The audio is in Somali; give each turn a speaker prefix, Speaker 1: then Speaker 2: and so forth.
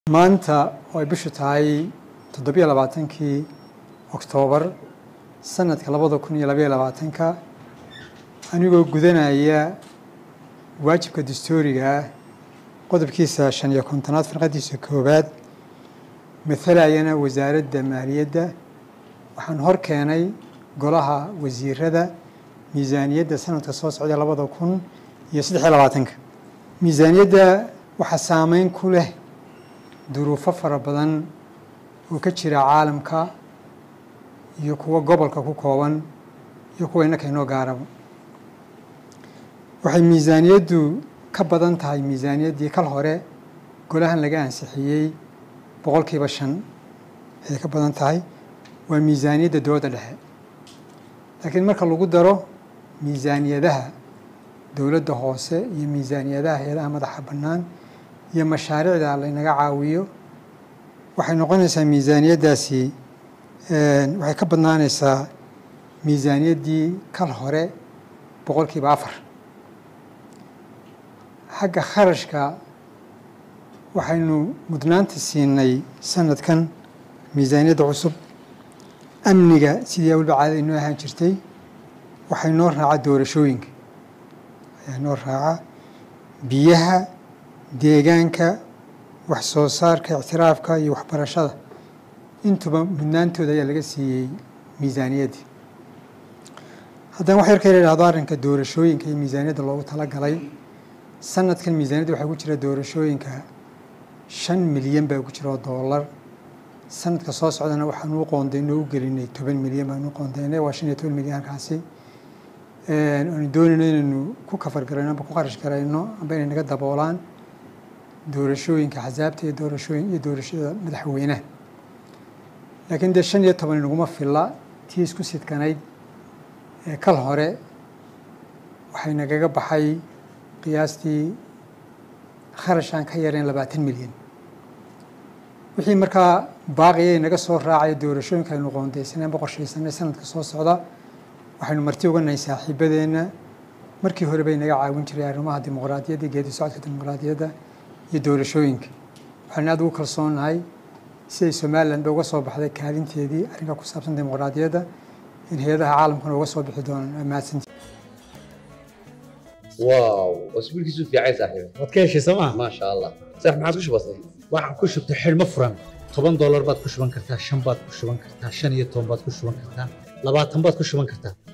Speaker 1: maanta oo ay bishu tahay toddobiyo labaatankii oktoobar sanadka labada kun iyo labaiyo labaatanka anigoo gudanaya waajibka dastuuriga ah qodobkiisa shan iyo kontonaad farqadiisa koowaad mathalayana wasaaradda maaliyadda waxaan hor keenay golaha wasiirada miisaaniyadda sanadka soo socda labada kun iyo saddex iyo labaatanka miisaaniyadda waxaa saameyn ku leh duruufo fara badan oo ka jira caalamka iyo kuwa gobolka ku kooban iyo kuwa innaka inoo gaaraba waxay miisaaniyaddu ka badan tahay miisaaniyaddii kal hore golahan laga ansixiyey boqolkiiba shan ayay ka badan tahay waa miisaaniyadda dowladda dhexe laakiin marka lagu daro miisaaniyadaha dowladda hoose iyo miisaaniyadaha hay-adaha madaxa bannaan iyo mashaariicda laynaga caawiyo waxay noqonaysaa miisaaniyaddaasi waxay ka badnaanaysaa miisaaniyaddii kal hore boqolkiiba afar xagga kharashka waxaynu mudnaanta siinay sanadkan miisaaniyadda cusub amniga sidii awalba caadada inoo ahaan jirtay waxay noo raaca doorashooyinka ayaa noo raaca biyaha deegaanka wax soo saarka ictiraafka iyo waxbarashada intuba mudnaantooda ayaa laga siiyey miisaaniyaddii haddana wax yar ka yidhahdo arrinka doorashooyinka iyo miisaaniyadda loogu talagalay sanadkan miisaaniyadda waxaa ku jira doorashooyinka shan milyan baa ku jira oo doolar sanadka soo socdana waxaan u qoondaynoo u gelinay toban milyan baan u qoondaynay waa shan iyo toban milyan halkaasi aanu doonayno inaynu ku kafar garayno amba ku qarash garayno amba inay naga daboolaan doorashooyinka axsaabta iyo doorashooyin iyo doorashada madaxweynaha laakiin dee shan iyo toban inaguma filla tii isku sidkanayd ee kal hore waxay nagaga baxay qiyaastii kharash aan ka yarayn labaatan milyan wixii markaa baaqiyay naga soo raacaya doorashooyinka aynu qoondaysanay amba qorshaysanay sanadka soo socda waxaynu marti uga nahay saaxiibadeenna markii hore bay naga caawin jiray arrimaha dimuqraadiyadda geedi socodka dimuqraadiyadda iyo doorashooyinka waxaynu aad ugu kalsoonahay siday somalilan ba uga soo baxday kaalinteedii arrinka ku saabsan dimuqraadiyadda in hay-adaha caalamkuna uga soo bixi doonaan waa mahadsanti
Speaker 2: واو اسبوع كيسو في عيسى صاحبي
Speaker 3: waad ka heshay sooma
Speaker 2: ما شاء الله صح ما عادش بسيط
Speaker 3: waxaan ku shubtay xidhmo furan toban doolar baad ku shuban kartaa shan baad ku shuban kartaa shan iyo toban baad ku shuban kartaa labaatan baad ku shuban kartaa